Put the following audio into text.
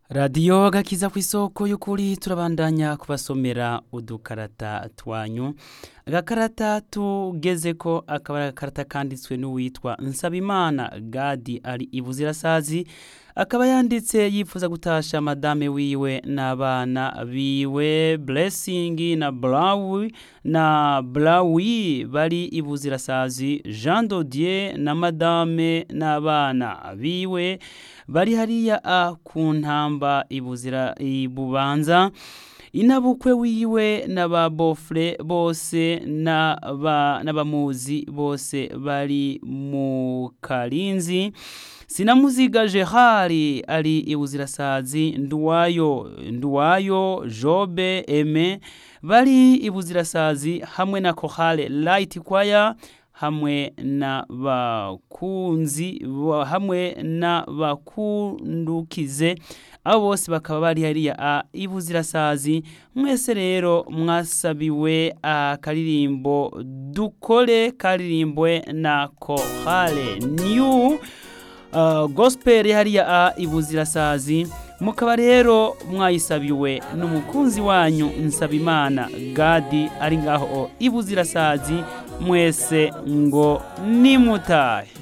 radiyo gakiza ku isoko y'ukuri turabandanya kubasomera udukarata twanyu agakarata tugeze ko akaba ari agakarata kanditswe n'uwitwa nsabimana gadi ari ibuzirasazi akaba yanditse yifuza gutasha madame wiwe n'abana biwe blessing na blawi na blawi bari ibuzirasazi jean dodier na madame n'abana biwe bari hariya a ku ntamba ibuzira ibubanza inabukwe wiwe n'ababofure bose n'abamuzi bose bari mu karinzi sinamuziga gerard ari ibuzirasazi nduwayo nduwayo jobe eme bari ibuzirasazi hamwe na kohale light choir hamwe n'abakunzi hamwe n'abakundukize abo bose bakaba bari hariya a ibuzirasazi mwese rero mwasabiwe akaririmbo dukore karirimbwe na kohale new uh, gospel hariya a ibuzirasazi mukaba rero mwayisabiwe n'umukunzi wanyu nsabimana gadi ari ngaho ibuzirasazi mwese ngo nimutahe